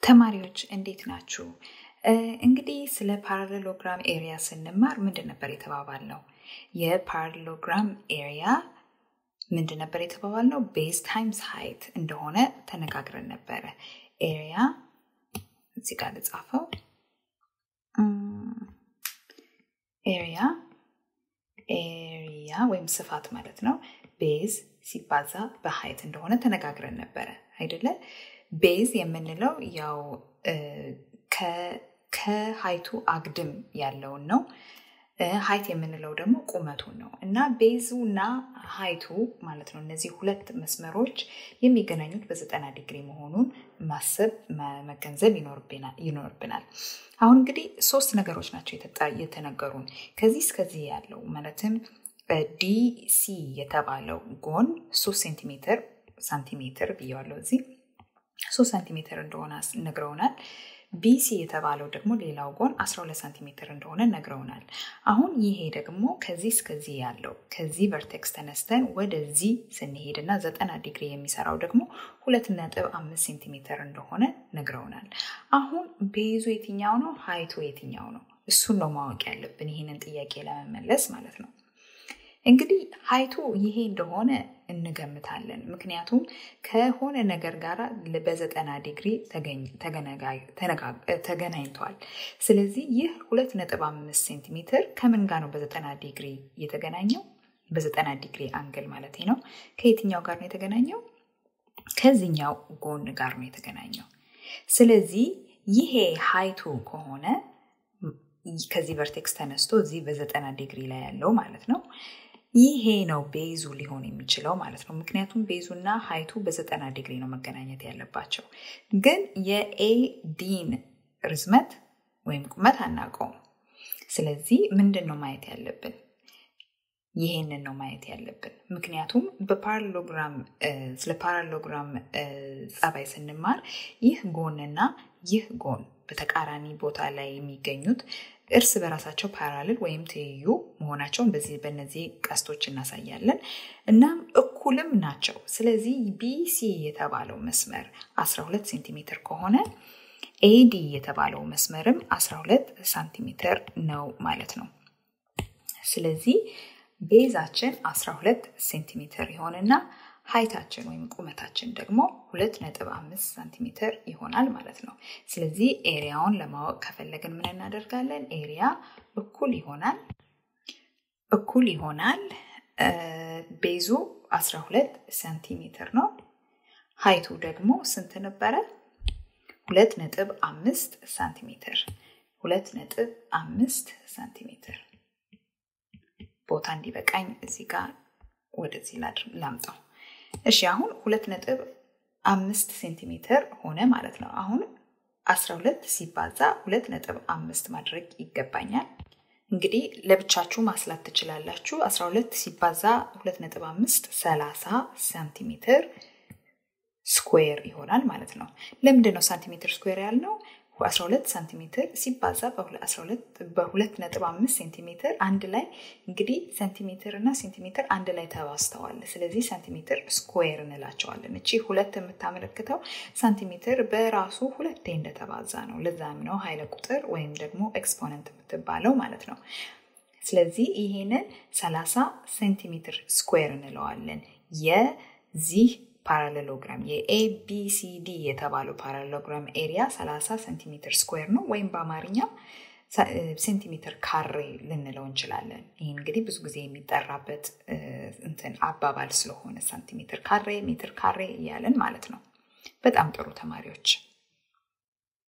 ተማሪዎች እንዴት ናችሁ? እንግዲህ ስለ ፓራሌሎግራም ኤሪያ ስንማር ምንድን ነበር የተባባል ነው? የፓራሌሎግራም ኤሪያ ምንድን ነበር የተባባል ነው? ቤዝ ታይምስ ሃይት እንደሆነ ተነጋግረን ነበረ። ኤሪያ እዚህ ጋር ልጻፈው። ኤሪያ ኤሪያ ወይም ስፋት ማለት ነው። ቤዝ ሲባዛ በሃይት እንደሆነ ተነጋግረን ነበረ አይደለ? ቤዝ የምንለው ያው ከሀይቱ አግድም ያለውን ነው። ሀይት የምንለው ደግሞ ቁመቱን ነው እና ቤዙ እና ሀይቱ ማለት ነው እነዚህ ሁለት መስመሮች የሚገናኙት በዘጠና ዲግሪ መሆኑን ማሰብ መገንዘብ ይኖርብናል። አሁን እንግዲህ ሶስት ነገሮች ናቸው የተነገሩን ከዚህ እስከዚህ ያለው ማለትም ዲሲ የተባለው ጎን ሶስት ሴንቲሜትር ሳንቲሜትር ብየዋለው እዚህ ሶስት ሳንቲሜትር እንደሆነ ነግረውናል። ቢሲ የተባለው ደግሞ ሌላው ጎን 12 ሳንቲሜትር እንደሆነ ነግረውናል። አሁን ይሄ ደግሞ ከዚህ እስከዚህ ያለው ከዚህ ቨርቴክስ ተነስተን ወደዚህ ስንሄድ እና ዘጠና ዲግሪ የሚሰራው ደግሞ ሁለት ነጥብ አምስት ሴንቲሜትር እንደሆነ ነግረውናል። አሁን ቤዙ የትኛው ነው? ሀይቱ የትኛው ነው? እሱን ነው ማወቅ ያለብን ይህንን ጥያቄ ለመመለስ ማለት ነው። እንግዲህ ሀይቱ ይሄ እንደሆነ እንገምታለን። ምክንያቱም ከሆነ ነገር ጋር በዘጠና ዲግሪ ተገናኝቷል። ስለዚህ ይህ ሁለት ነጥብ አምስት ሴንቲሜትር ከምን ጋር ነው በዘጠና ዲግሪ የተገናኘው? በዘጠና ዲግሪ አንግል ማለት ነው። ከየትኛው ጋር ነው የተገናኘው? ከዚህኛው ጎን ጋር ነው የተገናኘው። ስለዚህ ይሄ ሀይቱ ከሆነ ከዚህ ቨርቴክስ ተነስቶ እዚህ በዘጠና ዲግሪ ላይ ያለው ማለት ነው ይሄ ነው ቤዙ ሊሆን የሚችለው ማለት ነው። ምክንያቱም ቤዙና ሀይቱ በዘጠና ዲግሪ ነው መገናኘት ያለባቸው። ግን የኤዲን ርዝመት ወይም ቁመት አናውቀውም። ስለዚህ ምንድን ነው ማየት ያለብን? ይሄንን ነው ማየት ያለብን። ምክንያቱም በፓራሎግራም ስለ ፓራሎግራም ጸባይ ስንማር ይህ ጎንና ይህ ጎን በተቃራኒ ቦታ ላይ የሚገኙት እርስ በራሳቸው ፓራልል ወይም ትይዩ መሆናቸውን በዚህ በእነዚህ ቀስቶች እናሳያለን። እናም እኩልም ናቸው። ስለዚህ ቢሲ የተባለው መስመር 12 ሴንቲሜትር ከሆነ ኤዲ የተባለው መስመርም 12 ሳንቲሜትር ነው ማለት ነው። ስለዚህ ቤዛችን 12 ሴንቲሜትር ይሆንና ሀይታችን ወይም ቁመታችን ደግሞ ሁለት ነጥብ አምስት ሳንቲሜትር ይሆናል ማለት ነው። ስለዚህ ኤሪያውን ለማወቅ ከፈለግን ምን እናደርጋለን? ኤሪያ እኩል ይሆናል እኩል ይሆናል ቤዙ 12 ሳንቲሜትር ነው። ሀይቱ ደግሞ ስንት ነበረ? ሁለት ነጥብ አምስት ሳንቲሜትር ሁለት ነጥብ አምስት ሳንቲሜትር ቦታ እንዲበቃኝ እዚህ ጋር ወደዚህ ላምጣው። እሺ አሁን ሁለት ነጥብ አምስት ሴንቲሜትር ሆነ ማለት ነው። አሁን 12 ሲባዛ ሁለት ነጥብ አምስት ማድረግ ይገባኛል። እንግዲህ ለብቻችሁ ማስላት ትችላላችሁ። 12 ሲባዛ ሁለት ነጥብ አምስት 30 ሳንቲሜትር ስኩዌር ይሆናል ማለት ነው። ለምንድን ነው ሳንቲሜትር ስኩዌር ያልነው? 12 ሳንቲሜትር ሲባዛ በሁለት ነጥብ አምስት ሴንቲሜትር አንድ ላይ እንግዲህ ሴንቲሜትር እና ሴንቲሜትር አንድ ላይ ተባስተዋል። ስለዚህ ሳንቲሜትር ስኩዌር እንላቸዋለን። እቺ ሁለት የምታመለክተው ሳንቲሜትር በራሱ ሁለቴ እንደተባዛ ነው። ለዛም ነው ኃይለ ቁጥር ወይም ደግሞ ኤክስፖነንት የምትባለው ማለት ነው። ስለዚህ ይሄንን 30 ሴንቲሜትር ስኩዌር እንለዋለን የዚህ ፓራሌሎግራም የኤቢሲዲ የተባለው ፓራሌሎግራም ኤሪያ 30 ሴንቲሜትር ስኩዌር ነው ወይም በአማርኛም ሴንቲሜትር ካሬ ልንለው እንችላለን። ይህ እንግዲህ ብዙ ጊዜ የሚጠራበት እንትን አባባል ስለሆነ ሳንቲሜትር ካሬ፣ ሜትር ካሬ እያለን ማለት ነው። በጣም ጥሩ ተማሪዎች